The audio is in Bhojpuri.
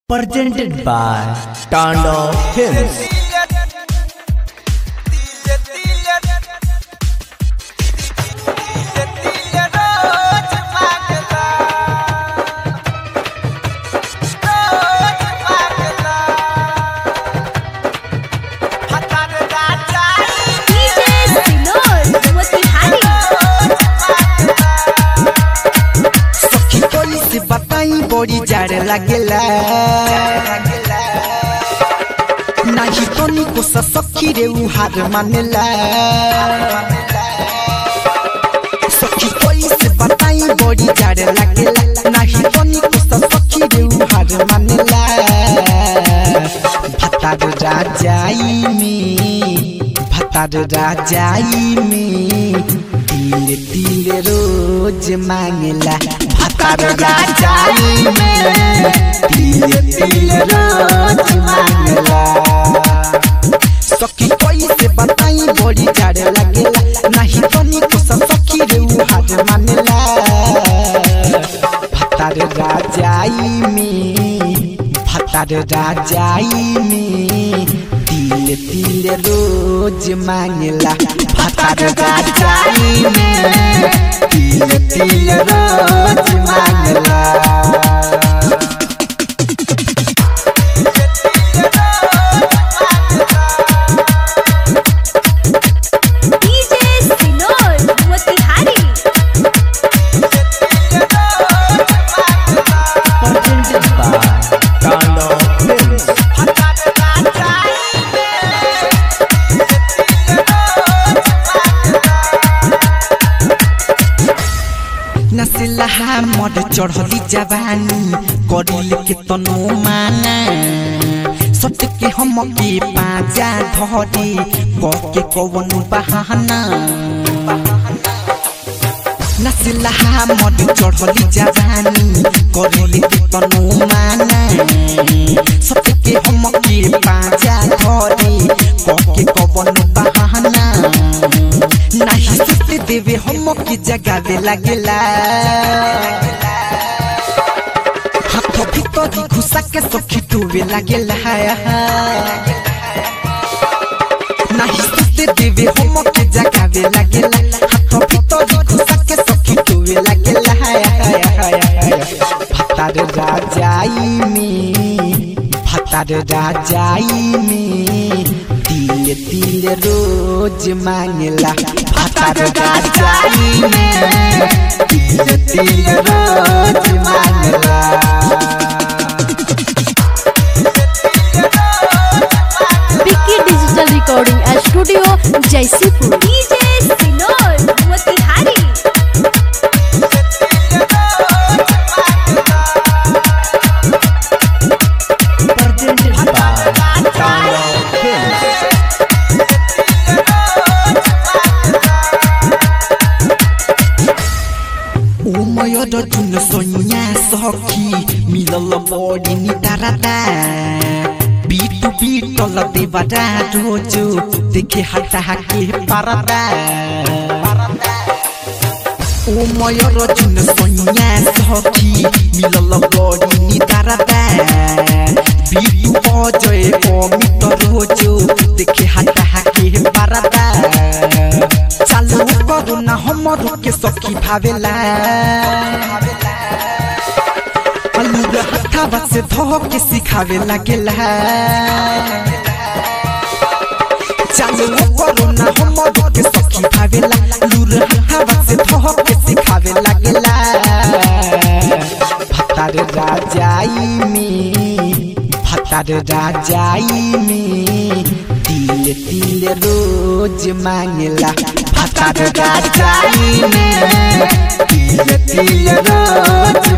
presented by Tando Films. DJ Sinor, Motihari सखी कोई से बताई बड़ी जाड़ लागेला नाही तो निको सा सखी रे उ हार मानेला सखी कोई से बताई बड़ी जाड़ लागेला नाही तो निको सा सखी रे उ हार मानेला भतार राजाई में भतार राजाई में तिल तिल रोज मांगला भतार राजाई में तिल तिल रोज मांगला सखी कोई से बताई बड़ी जाड़ लगेला नहीं तो निको सा सखी रे उ हार मानेला भतार राजाई में भतार राजाई में तिल तिल रोज मांगला भतार राजाई में तिल तिल रोज मांगला DJ Sinor, Motihari Presented by Tando Films. नसिला मड चढ़ली जवानी करिल के तनो माना सट के हम के पाजा धरी क के कवन बहाना नसिला मड चढ़ली जवानी करिल के तनो माना सट के हम के पाजा धरी क के कवन बहाना नाही सुते देवे हम के जगावे लागेला हाथ भीतर घुसा के सखी टूवे लागेला नाही सुते देवे हम के जगावे लागेला हाथ भीतर घुसा के सखी टूवे लागेला भतार राजाई में भतार राजाई में तिल तिल रोज मांगला भतार राजाई में तिल तिल रोज मांगला Vicky digital recording studio Jaisipur DJ Sinor, Motihari Presented by Tando Films. उमयर जुन सोनिया सखी मिलल बडी निदारादा बिटु बिटल देवादा रोजो देखे हटा के पारादा उमयर जुन सोनिया सखी मिलल बडी निदारादा बिटु अजय अमित रोजो देखे हटा के पारादा चालू करू ना हमर के सखी भावेला अलूर हथावा से धो के सिखावे लागेला चालू करू ना हमर के सखी भावेला लूर हथावा से धो के सिखावे लागेला भतार राजाई में भतार राजाई में तिल तिल रोज मांगला भतार राजाई में तिल तिल रोज